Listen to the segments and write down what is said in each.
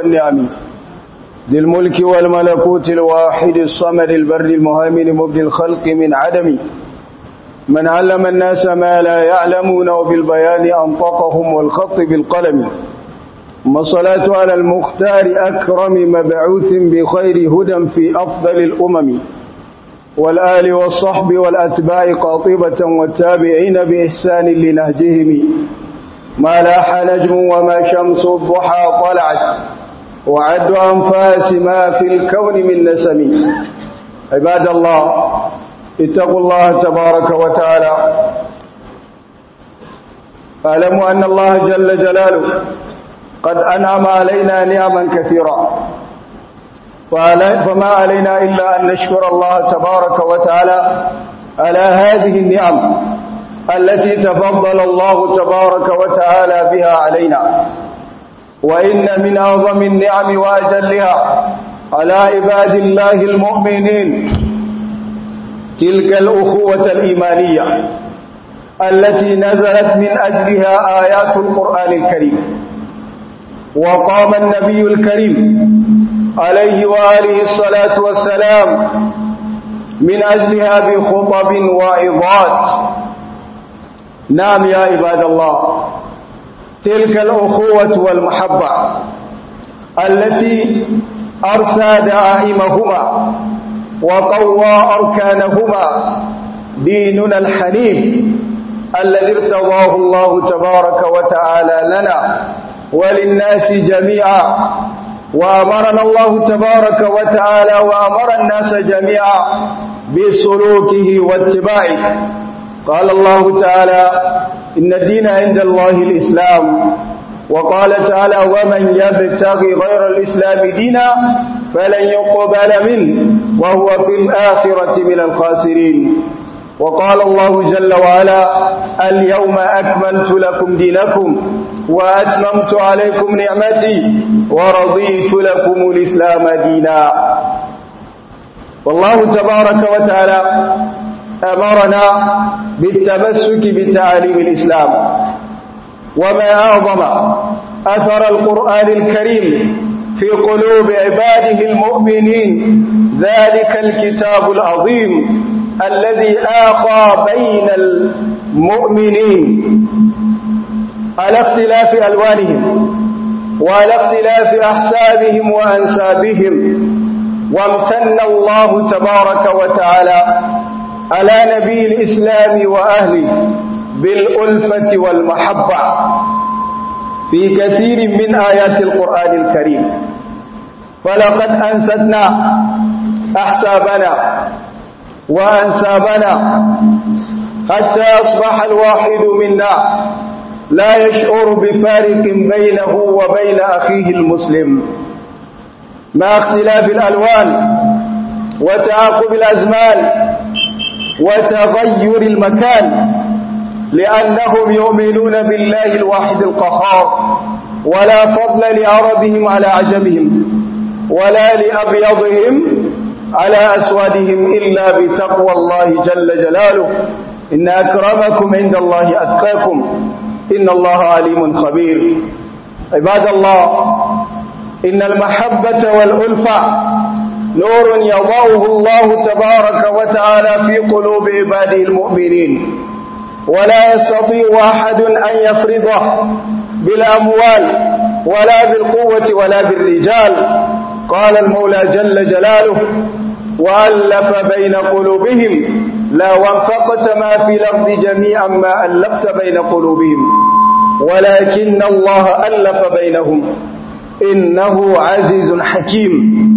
والنعم ذي الملك والملكوت الواحد الصمد البر المهيمن مبدي الخلق من عدم من علم الناس ما لا يعلمون وبالبيان أنطقهم والخط بالقلم ثم الصلاة على المختار أكرم مبعوث بخير هدى في أفضل الأمم والآل والصحب والأتباع قاطبة والتابعين بإحسان لنهجهم ما لاح نجم وما شمس الضحى طلعت وعد أنفاس ما في الكون من نسم عباد الله اتقوا الله تبارك وتعالى اعلموا أن الله جل جلاله قد أنعم علينا نعما كثيرا فما علينا إلا أن نشكر الله تبارك وتعالى على هذه النعم التي تفضل الله تبارك وتعالى بها علينا وإن من أعظم النعم وأجلها على عباد الله المؤمنين تلك الأخوة الإيمانية التي نزلت من أجلها آيات القرآن الكريم وقام النبي الكريم عليه وآله الصلاة والسلام من أجلها بخطب وعظات نعم يا عباد الله تلك الأخوة والمحبة التي أرسى دعائمهما وقوى أركانهما ديننا الحنيف الذي ارتضاه الله تبارك وتعالى لنا وللناس جميعا وأمرنا الله تبارك وتعالى وأمر الناس جميعا بسلوكه واتباعه قال الله تعالى إن الدين عند الله الإسلام وقال تعالى ومن يبتغي غير الإسلام دينا فلن يقبل منه وهو في الآخرة من الخاسرين وقال الله جل وعلا اليوم أكملت لكم دينكم وأتممت عليكم نعمتي ورضيت لكم الإسلام دينا والله تبارك وتعالى أمرنا بالتمسك بتعاليم الإسلام وما أعظم أثر القرآن الكريم في قلوب عباده المؤمنين ذلك الكتاب العظيم الذي آخى بين المؤمنين على اختلاف ألوانهم وعلى اختلاف أحسابهم وأنسابهم وامتن الله تبارك وتعالى على نبي الإسلام وأهله بالألفة والمحبة في كثير من آيات القرآن الكريم فلقد أنستنا أحسابنا وأنسابنا حتى أصبح الواحد منا لا يشعر بفارق بينه وبين أخيه المسلم مع اختلاف الألوان وتعاقب الأزمان وتغير المكان لأنهم يؤمنون بالله الواحد القهار ولا فضل لعربهم على عجمهم ولا لأبيضهم على أسودهم إلا بتقوى الله جل جلاله إن أكرمكم عند الله أتقاكم إن الله عليم خبير عباد الله إن المحبة والألفة نور يضعه الله تبارك وتعالى في قلوب عباده المؤمنين ولا يستطيع أحد أن يفرضه بالأموال ولا بالقوة ولا بالرجال قال المولى جل جلاله وألف بين قلوبهم لا وانفقت ما في الأرض جميعا ما ألفت بين قلوبهم ولكن الله ألف بينهم إنه عزيز حكيم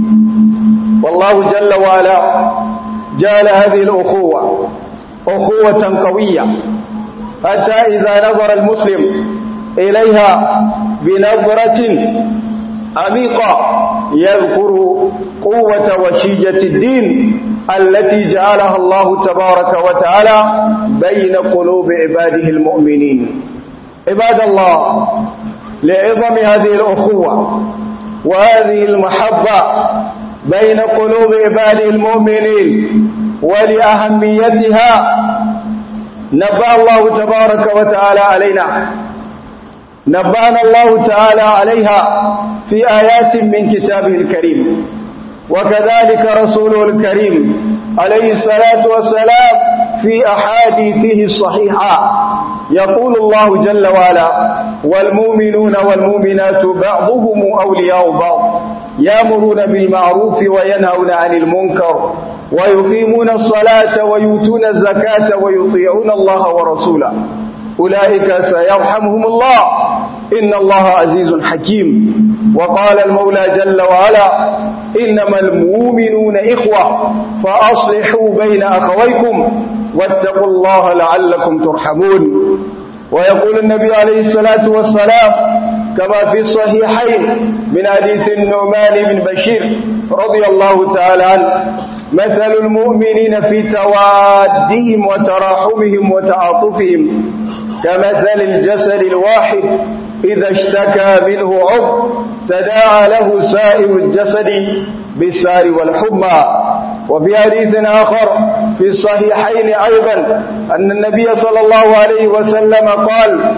والله جل وعلا جعل هذه الأخوة أخوة قوية حتى إذا نظر المسلم إليها بنظرة عميقة يذكر قوة وشيجة الدين التي جعلها الله تبارك وتعالى بين قلوب عباده المؤمنين عباد الله لعظم هذه الأخوة وهذه المحبة بين قلوب عباده المؤمنين ولأهميتها نبأ الله تبارك وتعالى علينا نبأنا الله تعالى عليها في آيات من كتابه الكريم وكذلك رسوله الكريم عليه الصلاة والسلام في أحاديثه الصحيحة يقول الله جل وعلا والمؤمنون والمؤمنات بعضهم أولياء بعض يامرون بالمعروف وينهون عن المنكر ويقيمون الصلاة ويؤتون الزكاة ويطيعون الله ورسوله أولئك سيرحمهم الله إن الله عزيز حكيم وقال المولى جل وعلا إنما المؤمنون إخوة فأصلحوا بين أخويكم واتقوا الله لعلكم ترحمون ويقول النبي عليه الصلاة والسلام كما في الصحيحين من حديث النعمان بن بشير رضي الله تعالى عنه مثل المؤمنين في توادهم وتراحمهم وتعاطفهم كمثل الجسد الواحد إذا اشتكى منه عضو تداعى له سائر الجسد بالسار والحمى وفي حديث آخر في الصحيحين أيضا أن النبي صلى الله عليه وسلم قال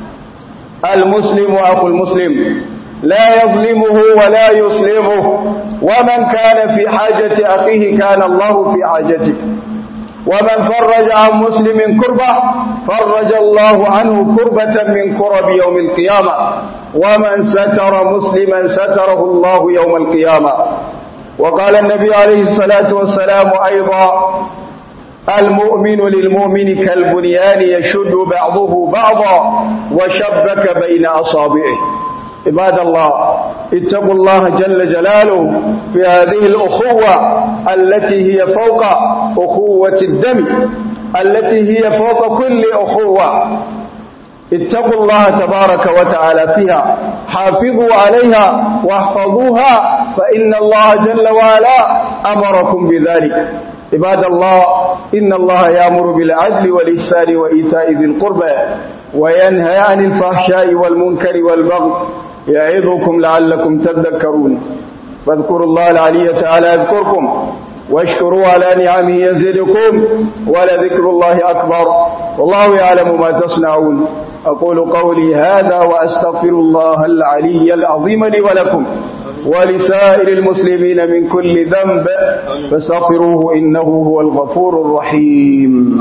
المسلم أخو المسلم لا يظلمه ولا يسلمه ومن كان في حاجة أخيه كان الله في حاجته ومن فرج عن مسلم كربة فرج الله عنه كربة من كرب يوم القيامة ومن ستر مسلما ستره الله يوم القيامة وقال النبي عليه الصلاة والسلام أيضا المؤمن للمؤمن كالبنيان يشد بعضه بعضا وشبك بين أصابعه عباد الله اتقوا الله جل جلاله في هذه الأخوة التي هي فوق أخوة الدم التي هي فوق كل أخوة اتقوا الله تبارك وتعالى فيها حافظوا عليها واحفظوها فإن الله جل وعلا أمركم بذلك عباد الله إن الله يأمر بالعدل والإحسان وإيتاء ذي القربى وينهى عن الفحشاء والمنكر والبغي يعظكم لعلكم تذكرون فاذكروا الله العلي تعالى يذكركم واشكروا على نعمه يزدكم ولذكر الله أكبر والله يعلم ما تصنعون أقول قولي هذا وأستغفر الله العلي العظيم لي ولكم ولسائر المسلمين من كل ذنب فاستغفروه إنه هو الغفور الرحيم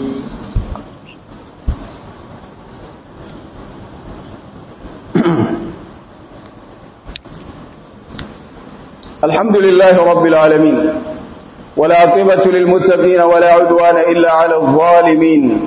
الحمد لله رب العالمين والعاقبة للمتقين ولا عدوان إلا على الظالمين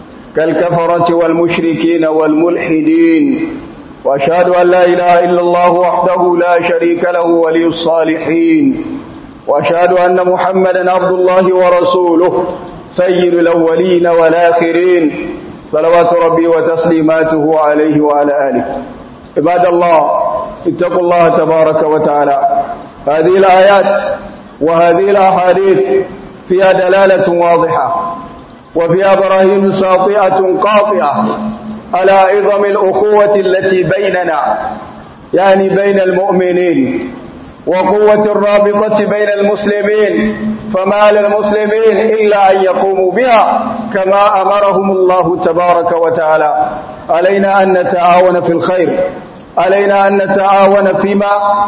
كالكفرة والمشركين والملحدين وأشهد أن لا إله إلا الله وحده لا شريك له ولي الصالحين وأشهد أن محمدا عبد الله ورسوله سيد الأولين والآخرين صلوات ربي وتسليماته عليه وعلى آله عباد الله اتقوا الله تبارك وتعالى هذه الآيات وهذه الأحاديث فيها دلالة واضحة وفيها براهين ساطعة قاطعة على عظم الأخوة التي بيننا يعني بين المؤمنين وقوة الرابطة بين المسلمين فما للمسلمين إلا أن يقوموا بها كما أمرهم الله تبارك وتعالى علينا أن نتعاون في الخير علينا أن نتعاون فيما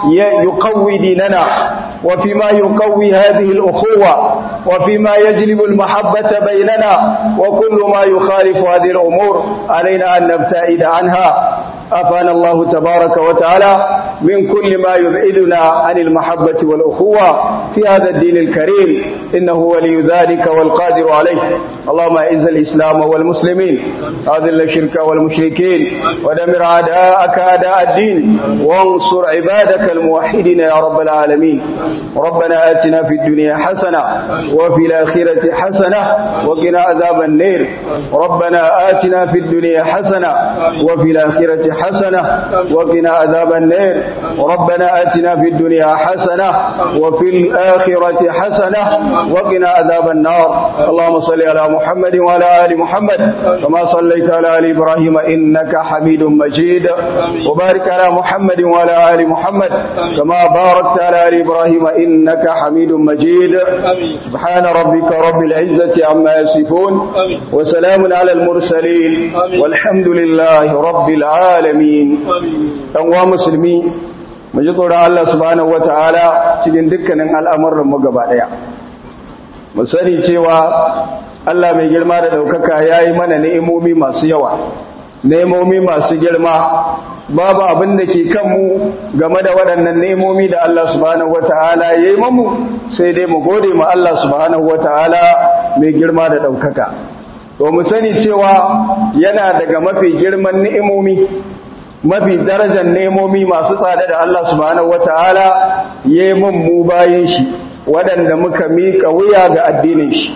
يقوي ديننا وفيما يقوي هذه الأخوة وفيما يجلب المحبة بيننا وكل ما يخالف هذه الأمور علينا أن نبتعد عنها أفانا الله تبارك وتعالى من كل ما يبعدنا عن المحبة والأخوة في هذا الدين الكريم إنه ولي ذلك والقادر عليه اللهم أعز الإسلام والمسلمين أذل الشرك والمشركين ودمر أعداءك أعداء الدين وانصر عبادك الموحدين يا رب العالمين ربنا آتنا في الدنيا حسنة وفي الآخرة حسنة وقنا عذاب النير ربنا آتنا في الدنيا حسنة وفي الآخرة حسنة وقنا عذاب النير ربنا آتنا في الدنيا حسنة وفي الآخرة حسنة وقنا عذاب النار اللهم صل على محمد وعلى آل محمد كما صليت على آل إبراهيم إنك حميد مجيد وبارك على محمد وعلى آل محمد كما باركت على آل إبراهيم إنك حميد مجيد سبحان ربك رب العزة عما يصفون وسلام على المرسلين والحمد لله رب العالمين العالمين ɗanwa musulmi mu ji tsoron Allah subhanahu wata'ala cikin dukkanin al'amuran mu gaba ɗaya mu sani cewa Allah mai girma da ɗaukaka ya yi mana ni'imomi masu yawa ni'imomi masu girma babu abin da ke kanmu game da waɗannan ni'imomi da Allah subhanahu wata'ala ya yi mamu sai dai mu gode ma Allah subhanahu wata'ala mai girma da ɗaukaka to mu sani cewa yana daga mafi girman ni'imomi mafi darajar nemomi masu tsada da Allah subhanahu wata'ala ya yi mun mu bayan shi waɗanda muka miƙa wuya ga addinin shi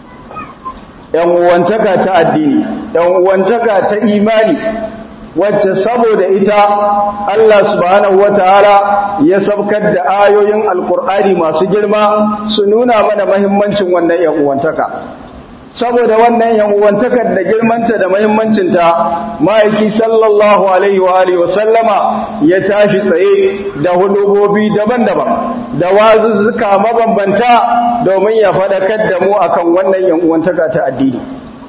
‘yan uwantaka ta addini ‘yan uwantaka ta imani wacce saboda ita Allah subhanahu wata'ala ya sabkar da ayoyin alkur'ani masu girma su nuna mana mahimmancin wannan ‘yan uwantaka saboda wannan yan'uwantakar da girmanta da muhimmancinta ma'aiki sallallahu alaihi wa alihi wasallama ya tashi tsaye da hudubobi daban-daban da wazuzzuka mabambanta domin ya faɗakar da mu akan wannan yan'uwantaka ta addini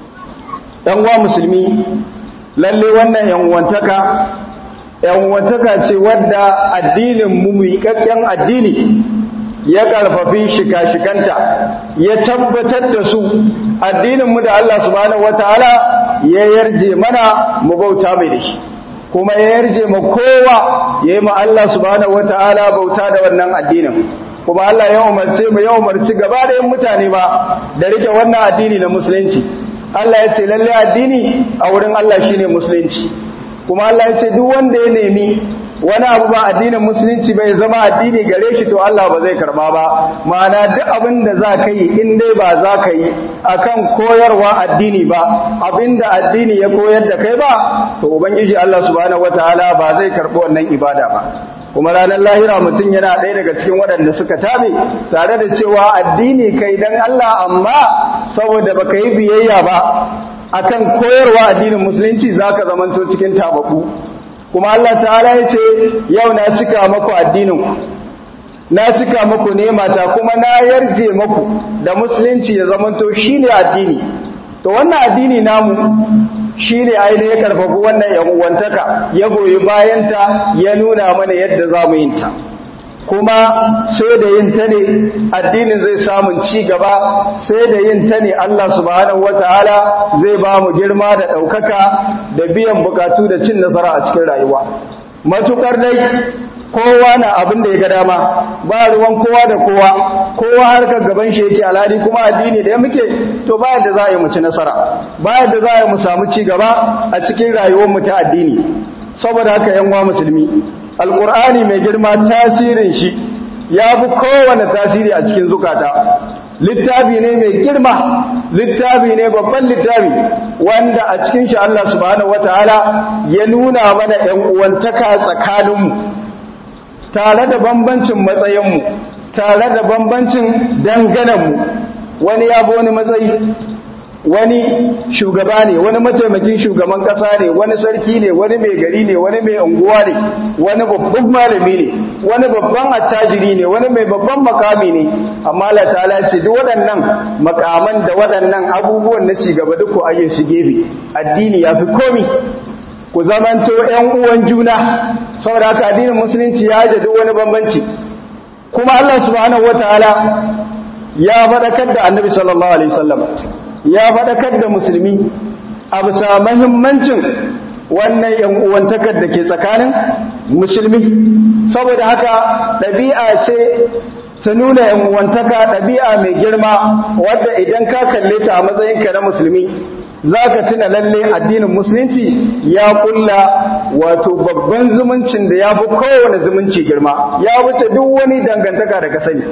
ɗan uwa musulmi lalle wannan yan'uwantaka yan'uwantaka ce wadda addinin mu miƙaƙƙen addini ya ƙarfafi shika-shikanta ya tabbatar da su addininmu da Allah subhanahu wataala ya yarje mana mu bauta mai da shi kuma ya yarje ma kowa ya yi ma Allah subhanahu wataala bauta da wannan addinin kuma Allah ya umarce mu ya umarci gaba da yin mutane ba da rike wannan addini na musulunci Allah ya ce lalle addini a wurin Allah shine musulunci kuma Allah ya ce duk wanda ya nemi wani abu ba addinin musulunci bai zama addini gare shi to Allah ba zai karba ba ma'ana duk abin da za ka yi in dai ba za ka yi akan koyarwa addini ba abinda addini ya koyar da kai ba to ubangiji Allah subhanahu wataala ba zai karbi wannan ibada ba kuma ranar lahira mutum yana ɗaya daga cikin waɗanda suka tabe tare da cewa addini kai dan Allah amma saboda baka yi biyayya ba akan koyarwa addinin musulunci zaka zamanto cikin tabaku kuma Allah ta'ala ya ce yau na cika maku addininku na cika maku nemata kuma na yarje maku da musulunci ya zamanto shine addini to wannan addini namu shine ainihin ya karfafi wannan yan uwantaka ya goyi bayanta ya nuna mana yadda za mu yin ta kuma sai da yin ta ne addinin zai samun ci gaba sai da yin ta ne Allah subhanahu wataala zai ba mu girma da ɗaukaka da biyan bukatu da cin nasara a cikin rayuwa matukar dai kowa na abin da ya ga dama ba ruwan kowa da kowa kowa harkar gaban shi yake alhali kuma addini da ya muke to ba yadda za a yi mu ci nasara ba yadda za a yi mu samu ci gaba a cikin rayuwar mu ta addini saboda haka yan uwa musulmi alkur'ani mai girma tasirin shi ya fi kowane tasiri a cikin zukata littafi ne mai girma littafi ne babban littafi wanda a cikin shi Allah subhanahu wataala ya nuna mana ƴan uwantaka tsakaninmu tare da bambancin matsayinmu tare da bambancin danganenmu wani ya bi wani matsayi wani shugaba ne wani mataimakin shugaban kasa ne wani sarki ne wani mai gari ne wani mai unguwa ne wani babban malami ne wani babban attajiri ne wani mai babban makami ne amma Allah ta'ala ce duk waɗannan makaman da waɗannan abubuwan na cigaba duk ku aje su gefe addini yafi komi ku zamanto ƴan uwan juna saboda haka addinin musulunci ya haje duk wani bambanci kuma Allah subhanahu wataala ya faɗakar da annabi sallallahu alaihi wasallam ya faɗakar da musulmi a bisa mahimmancin wannan yan uwantakar da ke tsakanin musulmi saboda haka ɗabi'a ce ta nuna yan uwantaka ɗabi'a mai girma wadda idan ka kalle ta a matsayinka na musulmi za ka tuna lalle addinin musulunci ya kulla wato babban zumuncin da ya fi kowane zumunci girma ya wuce duk wani dangantaka da ka sani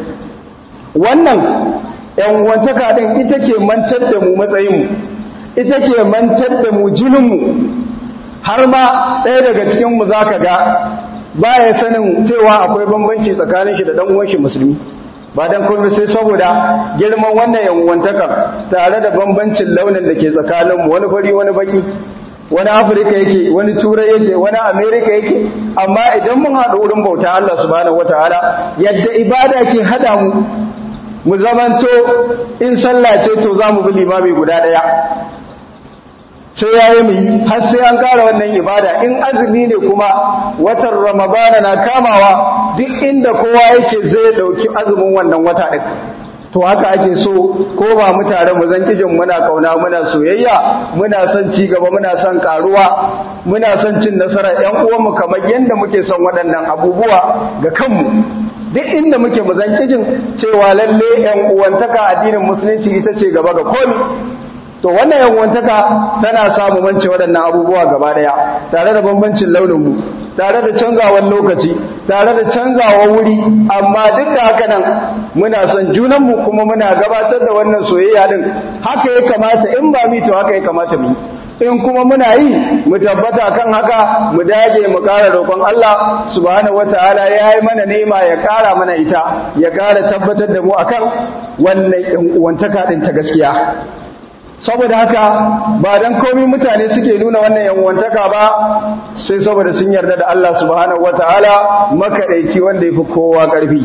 wannan ‘yan'uwantaka ɗin ita ke mantar da mu matsayinmu, ita ke mantar da mu jininmu, har ma ɗaya daga cikinmu za ka ga ba ya sanin cewa akwai bambanci tsakanin shi da ɗan'uwan shi musulmi. Ba don kuma sai saboda girman wannan ‘yan'uwantakan tare da bambancin launin da ke tsakaninmu wani fari wani baki, wani Afirka yake, wani Turai yake, wani Amerika yake, amma idan mun haɗu wurin bauta Allah subhanahu wa ta'ala yadda ibada ke haɗa mu mu zamanto in sallah ce to za mu bi limami guda ɗaya sai ya yi mai har sai an ƙara wannan ibada in azumi ne kuma watan ramadana na kamawa duk inda kowa yake zai ɗauki azumin wannan wata ɗin to haka ake so ko ba mu tare mu zan kijin muna kauna muna soyayya muna son ci gaba muna son karuwa muna son cin nasara ƴan uwanmu kamar yadda muke son waɗannan abubuwa ga kanmu duk inda muke mu zan kijin cewa lalle ƴan uwantaka addinin musulunci ita ce gaba ga komi to wannan yanwantaka tana samu mance waɗannan abubuwa gaba ɗaya tare da bambancin launinmu tare da canzawar lokaci tare da canzawar wuri amma duk da haka nan muna son junanmu kuma muna gabatar da wannan soyayya din haka ya kamata in ba mi to haka ya kamata mu in kuma muna yi mu tabbata kan haka mu dage mu ƙara roƙon Allah subhanahu wataala ya yi mana nema ya ƙara mana ita ya ƙara tabbatar da mu akan wannan yan uwantaka din ta gaskiya saboda haka ba dan komai mutane suke nuna wannan yanwantaka ba sai saboda sun yarda da Allah subhanahu wataala makadaici wanda yafi kowa karfi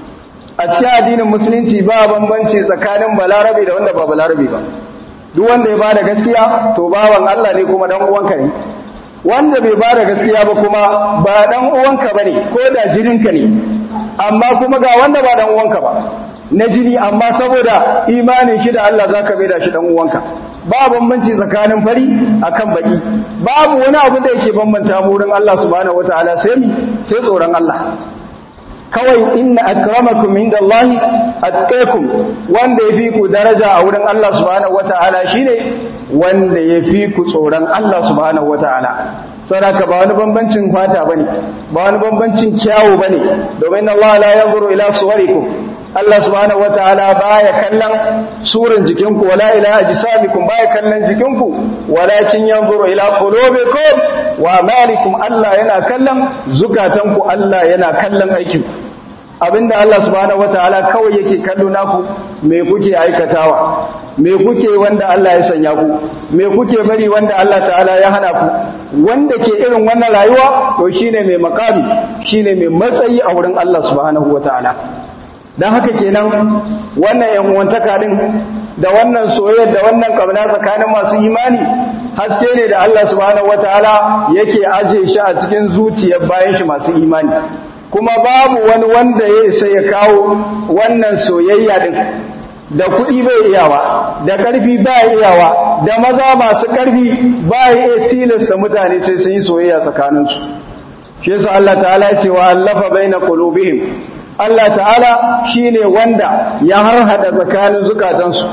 a cikin addinin musulunci ba bambanci tsakanin balarabe da wanda ba balarabe ba duk wanda ya bada gaskiya to bawan Allah ne kuma dan uwanka ne wanda bai bada gaskiya ba kuma ba dan uwanka bane ko da jininka ne amma kuma ga wanda ba dan uwanka ba na jini amma saboda imanin shi da Allah zaka bai da shi dan uwanka ba bambanci tsakanin fari akan baki babu wani abu da yake bambanta mu wurin Allah subhanahu wataala sai mi sai tsoron Allah kawai inna akramakum indallahi atqakum wanda yafi ku daraja a wurin Allah subhanahu wataala shine wanda yafi ku tsoron Allah subhanahu wataala saboda ba wani bambancin fata bane ba wani bambancin kyawu bane domin Allah la yanzuru ila suwarikum Allah subhanahu wataala baya kallon suran jikinku wala ila ajsamikum baya kallon jikinku walakin yanzuru ila qulubikum wa amalikum Allah yana kallon zukatanku Allah yana kallon aikinku abinda Allah subhanahu wataala kawai yake kallo naku me kuke aikatawa me kuke wanda Allah ya sanya ku me kuke bari wanda Allah ta'ala ya hana ku wanda ke irin wannan rayuwa to shine mai makami shine mai matsayi a wurin Allah subhanahu wataala don haka kenan wannan yanwantaka din da wannan soyayya da wannan kabna tsakanin masu imani haske ne da Allah subhanahu wataala yake aje shi a cikin zuciyar bayan shi masu imani kuma babu wani wanda ya isa ya kawo wannan soyayya din da kuɗi bai iyawa da ƙarfi ba iyawa da maza masu ƙarfi ba iya tilasta mutane sai sun yi soyayya tsakaninsu shi yasa Allah ta'ala ya ce wa allafa baina qulubihim Allah ta'ala shi ne wanda ya harhada tsakanin zukatansu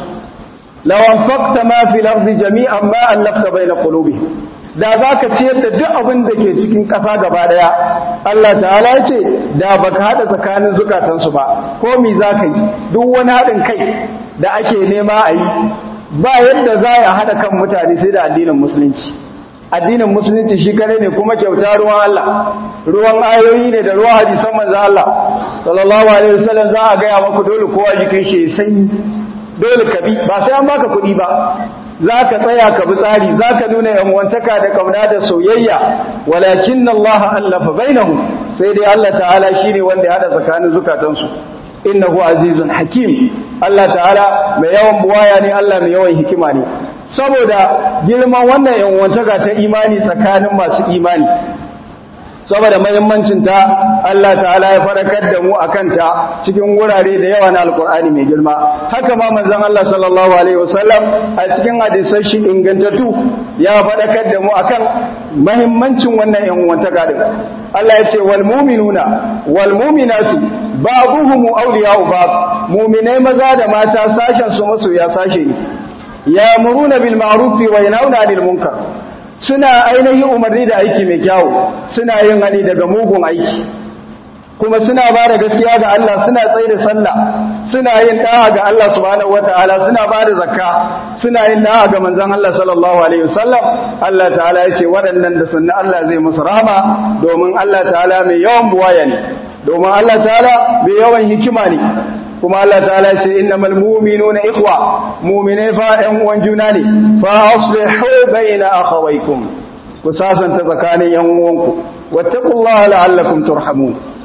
lawan fakta ma fi lafzi jami'an ma allafta bai na kulubi da za ka ciyar da duk abin da ke cikin ƙasa gaba ɗaya Allah ta'ala ya ce da ba ka haɗa tsakanin zukatansu ba ko mi za ka yi duk wani haɗin kai da ake nema a yi ba yadda za a haɗa kan mutane sai da addinin musulunci addinin musulunci shi kare ne kuma kyauta ruwan Allah ruwan ayoyi ne da ruwan hadisan manzo Allah sallallahu alaihi wasallam za a gaya maku dole kowa jikin shi sanyi dole ka bi ba sai an baka kuɗi ba za ka tsaya ka bi tsari za ka nuna yanwantaka da kauna da soyayya walakin Allah allafa bainahum sai dai Allah ta'ala shine wanda ya hada tsakanin zukatansu innahu azizun hakim Allah ta'ala mai yawan buwaya ne Allah mai yawan hikima ne saboda girman wannan yanwantaka ta imani tsakanin masu imani saboda mahimmancin ta Allah ta'ala ya farakar da mu akan ta cikin wurare da yawa na alkur'ani mai girma haka ma manzon Allah sallallahu alaihi wasallam a cikin hadisan shi ingantattu ya farakar da mu akan mahimmancin wannan yanwantaka din Allah ya ce wal mu'minuna wal mu'minatu ba'dhuhum awliya'u ba'd mu'minai maza da mata sashen su masoya sashe ne ya'muruna bil ma'ruf wa yanhauna 'anil munkar suna ainihin umarni da aiki mai kyawu suna yin hani daga mugun aiki kuma suna ba da gaskiya ga Allah suna tsaye da sallah suna yin da'a ga Allah subhanahu wataala suna ba da zakka suna yin da'a ga manzon Allah sallallahu alaihi wasallam Allah ta'ala ya ce waɗannan da sunna Allah zai musu rahama domin Allah ta'ala mai yawan buwaya ne domin Allah ta'ala mai yawan hikima ne kuma Allah ta'ala ce innamal mu'minuna ikhwa mu'mine fa ɗan uwan juna ne fa aslihu baina akhawaykum ku sasanta tsakanin yan uwanku wattaqullaha la'allakum turhamun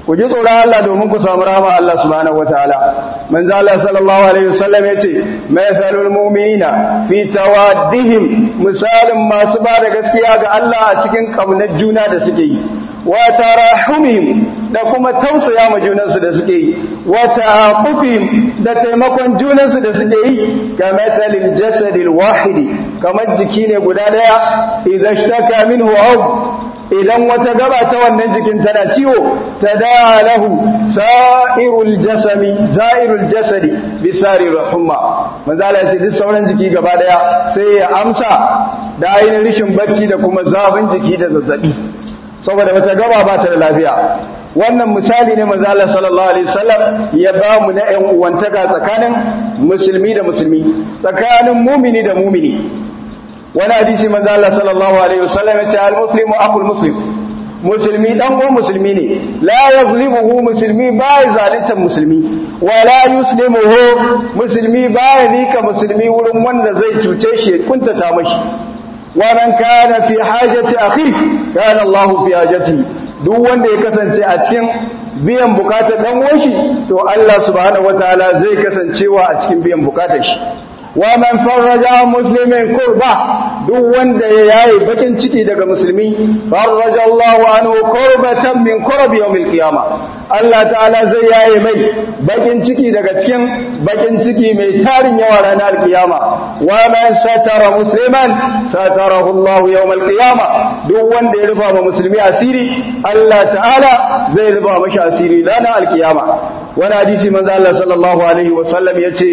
ku ji tsoron Allah domin ku samu rahama Allah subhanahu wataala manzo Allah sallallahu alaihi wasallam yace mathalul mu'minina fi tawaddihim misalin masu ba da gaskiya ga Allah a cikin kaunar juna da suke yi wa tarahumihim da kuma tausaya ma junansu da suke yi wa ta'aqufihim da taimakon junansu da suke yi ga mathalil jasadil wahidi kamar jiki ne guda daya idza ishtaka minhu aw idan wata gaba ta wannan jikin tana ciwo ta da'a lahu sa'irul jasami za'irul jasadi bisari rahumma manzala ce duk sauran jiki gaba daya sai ya amsa da ainihin rishin bacci da kuma zafin jiki da zazzabi saboda wata gaba ba ta da lafiya wannan misali ne manzo Allah sallallahu alaihi wasallam ya ba mu na ƴan uwantaka tsakanin musulmi da musulmi tsakanin mumini da mumini wani hadisi manzo Allah sallallahu alaihi wasallam ya ce al-muslimu akhul muslim musulmi dan uwan musulmi ne la yazlimuhu musulmi ba ya zalunta musulmi wa la yuslimuhu musulmi ba ya nika musulmi wurin wanda zai cuce shi ya kuntata mashi wa man kana fi hajati akhi kana Allah fi hajati duk wanda ya kasance a cikin biyan bukatar dan uwan shi to Allah subhanahu wataala zai kasancewa a cikin biyan bukatar shi wa man farraja muslimin kurba duk wanda ya yayi bakin ciki daga musulmi farraja Allahu anhu kurbatan min kurbi yawmil qiyama Allah ta'ala zai yayi mai bakin ciki daga cikin bakin ciki mai tarin yawa ranar alkiyama wa man satara musliman satarahu Allah yawmal qiyama duk wanda ya rufa ma musulmi asiri Allah ta'ala zai rufa mashi asiri ranar alkiyama wani hadisi manzo Allah sallallahu alaihi wasallam yace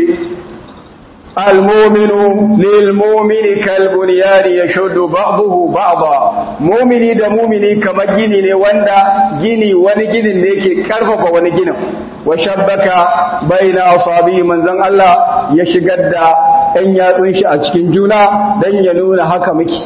المؤمن للمؤمن كالبنيان يشد بعضه بعضا مؤمني da mumini kamar gini ne wanda gini wani ginin ne yake karfafa wani ginin wa shabbaka baina asabi manzon Allah ya shigar da ɗan yatsun shi a cikin juna dan ya nuna haka muke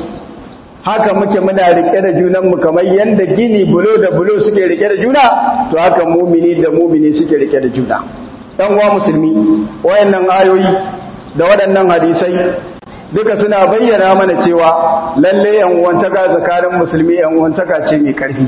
haka muke muna rike da junanmu kamar yanda gini bulo da bulo suke rike da juna to haka mumini da mumini suke rike da juna ɗan uwa musulmi wayannan ayoyi da waɗannan hadisai duka suna bayyana mana cewa lalle yan uwantaka tsakanin musulmi yan uwantaka ce mai ƙarfi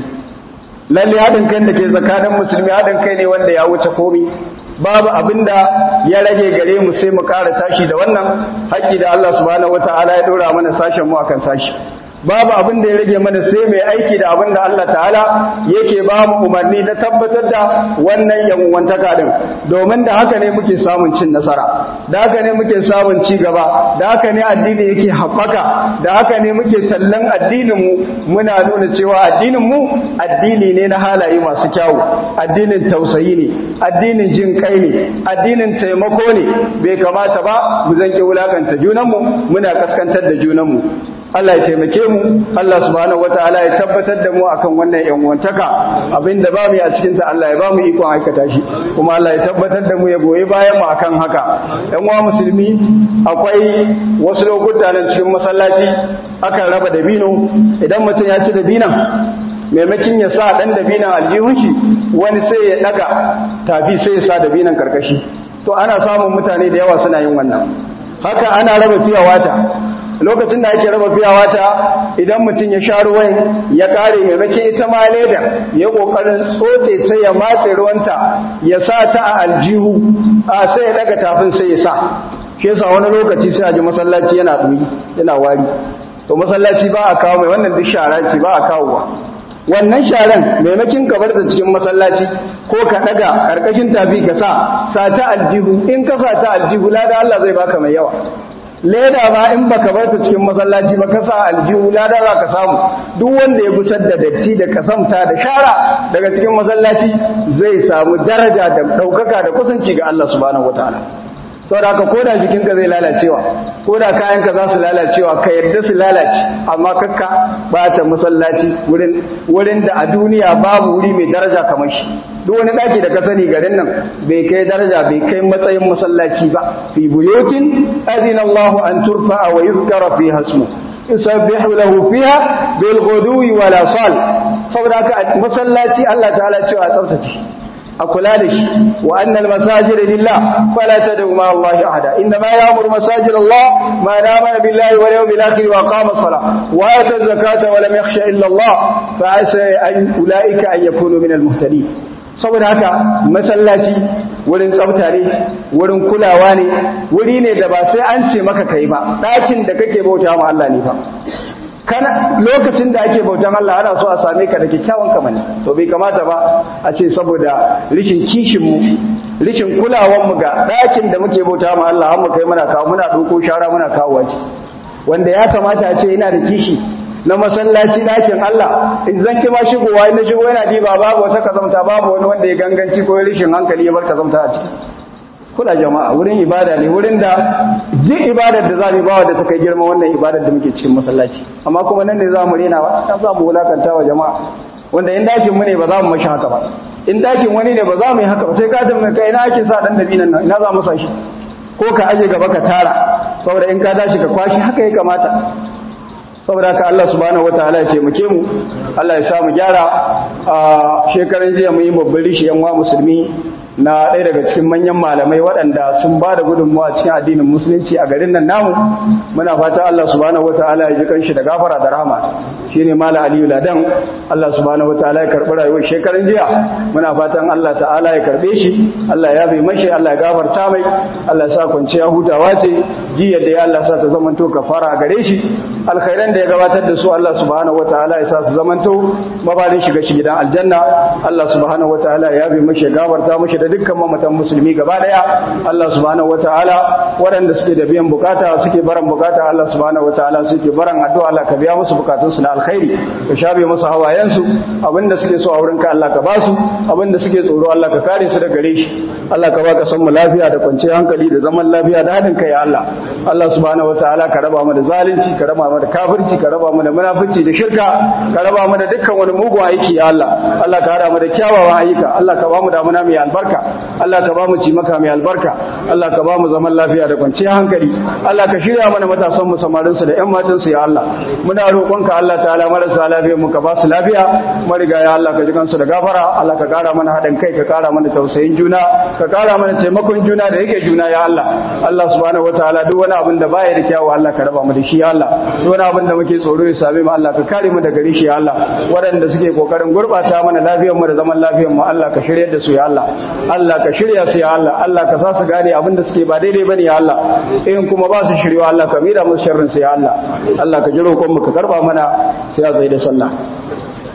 lalle haɗin kai da ke tsakanin musulmi haɗin kai ne wanda ya wuce komi babu abinda ya rage gare mu sai mu ƙara tashi da wannan haƙƙi da Allah subhanahu wataala ya ɗora mana sashen mu akan sashi babu abin da ya rage mana sai mai aiki da abin da Allah ta'ala yake ba mu umarni na tabbatar da wannan yanwantaka din domin da haka ne muke samun cin nasara da haka ne muke samun ci gaba da haka ne addini yake haɓaka da haka ne muke tallan addininmu muna nuna cewa addininmu addini ne na halaye masu kyawu addinin tausayi ne addinin jin kai ne addinin taimako ne bai kamata ba mu zanke wulakanta junanmu muna kaskantar da junanmu Allah ya taimake mu Allah subhanahu wataala ya tabbatar da mu akan wannan yan wantaka abinda ba mu a cikin ta Allah ya ba mu ikon aikata shi kuma Allah ya tabbatar da mu ya goyi bayan mu akan haka yan uwa musulmi akwai wasu lokuta nan cikin masallaci akan raba dabino idan mutum ya ci dabinan maimakin ya sa dan dabinan aljihun shi wani sai ya daga tafi sai ya sa dabinan karkashi to ana samun mutane da yawa suna yin wannan haka ana raba fiya wata lokacin da ake raba fiya wata idan mutum ya sha ruwan ya kare maimakon ita ma leda ya kokarin tsote ta ya matse ruwanta ya sa ta a aljihu a sai ya daga tafin sai ya sa shi yasa wani lokaci sai a ji masallaci yana ɗuyi yana wari to masallaci ba a kawo mai wannan duk shara ce ba a kawo ba wannan sharan maimakin ka bar ta cikin masallaci ko ka daga karkashin tafi ka sa sa ta aljihu in ka sa ta aljihu lada Allah zai baka mai yawa leda ba in baka bar ta cikin masallaci ba ka sa aljihu lada za ka samu duk wanda ya gusar da datti da kasamta da shara daga cikin masallaci zai samu daraja da daukaka da kusanci ga Allah subhanahu wataala saboda haka koda jikinka zai lalacewa koda kayanka za su lalacewa ka yarda su lalace amma kakka bata masallaci wurin wurin da a duniya babu wuri mai daraja kamar shi duk wani daki da ka sani garin nan bai kai daraja bai kai matsayin masallaci ba fi buyutin azina Allahu an turfa wa yuzkara fiha ismu yusabbihu lahu fiha bil ghudwi wal asal saboda haka masallaci Allah ta'ala cewa a tsaftace a kula da shi wa annal masajid lillah fala tad'u ma Allah ahada inna ma ya'muru masajid Allah ma amana billahi wal yawmil akhir wa qama salah wa ata zakata wa lam yakhsha illa Allah fa asa an ulaika an yakunu min al muhtadin saboda haka masallaci wurin tsafta ne wurin kulawa ne wuri ne da ba sai an ce maka kai ba ɗakin da kake bauta ma Allah ne fa kana lokacin da ake bautan Allah ana so a same ka da kyakkyawan kamani to bai kamata ba a ce saboda rishin kishin mu rishin kulawan mu ga ɗakin da muke bauta ma Allah har mu kai muna kawo muna doko shara muna kawo waje wanda ya kamata a ce yana da kishi na masallaci ɗakin Allah in zan kima shigowa in na shigo yana diba babu wata kazamta babu wani wanda ya ganganci ko rishin hankali ya bar kazamta a ciki kula jama'a wurin ibada ne wurin da duk ibadar da za mu ba da ta kai girma wannan ibadar da muke cikin masallaci amma kuma nan ne za mu rena ba ta za mu wulakanta wa jama'a wanda in dakin mu ne ba za mu mashi haka ba in dakin wani ne ba za mu yi haka ba sai ka tambaye kai ina ake sa dan dabinan nan ina za mu sa shi ko ka aje gaba ka tara saboda in ka dashi ka kwashi haka ya kamata saboda ka Allah subhanahu wataala ya taimake mu Allah ya sa mu gyara a shekaran jiya mun yi babban rishi yan wa musulmi na ɗaya daga cikin manyan malamai waɗanda sun ba da gudunmawa cikin addinin musulunci a garin nan namu muna fata Allah subhanahu wataala ya ji kanshi da gafara da rahama shine malam Aliyu Ladan Allah subhanahu wataala ya karɓi rayuwar shekaran jiya muna fatan Allah ta'ala ya karɓe shi Allah ya bai mashi Allah ya gafarta mai Allah ya sa kwanciya hutawa ce jiya da ya Allah sa ta zamanto kafara gare shi alkhairan da ya gabatar da su Allah subhanahu wataala ya sa su zamanto mabarin shiga shi gidan aljanna Allah subhanahu wataala ya bai mashi gafarta mashi da dukkan mamatan musulmi gaba daya Allah subhanahu wataala waɗanda suke da biyan bukata suke baran bukata Allah subhanahu wataala suke baran addu'a Allah ka biya musu bukatun su na alkhairi ka shabe musu hawayen su abinda suke so a wurin ka Allah ka basu abinda suke tsoro Allah ka kare su daga gare shi Allah ka baka san mu lafiya da kwanciyar hankali da zaman lafiya da hadin kai ya Allah Allah subhanahu wataala ka raba mu da zalunci ka raba mu da kafirci ka raba mu da munafici da shirka ka raba mu da dukkan wani mugun aiki ya Allah Allah ka hada mu da kyawawan ayyuka Allah ka ba mu damuna mai albarka Allah ka ba mu cimaka mai albarka Allah ka ba mu zaman lafiya da kwanciyar hankali Allah ka shirya mana matasan mu samarin su da ƴan matan su ya Allah muna roƙonka Allah ta'ala marasa lafiya mu ka ba su lafiya mariga ya Allah ka ji kansu da gafara Allah ka kara mana haɗin kai ka kara mana tausayin juna ka kara mana taimakon juna da yake juna ya Allah Allah subhanahu wataala duk wani abin da baya da kyawu Allah ka raba mu da shi ya Allah duk wani abin da muke tsoro ya same mu Allah ka kare mu daga rishi ya Allah waɗanda suke kokarin gurbata mana lafiyar mu da zaman lafiyar mu Allah ka shiryar da su ya Allah Allah ka shirya su ya Allah Allah ka sa su gane abin da suke ba daidai bane ya Allah in kuma ba su shirya Allah ka mira musu sharrin su ya Allah Allah ka ji roƙon mu ka karba mana sai a zai da sallah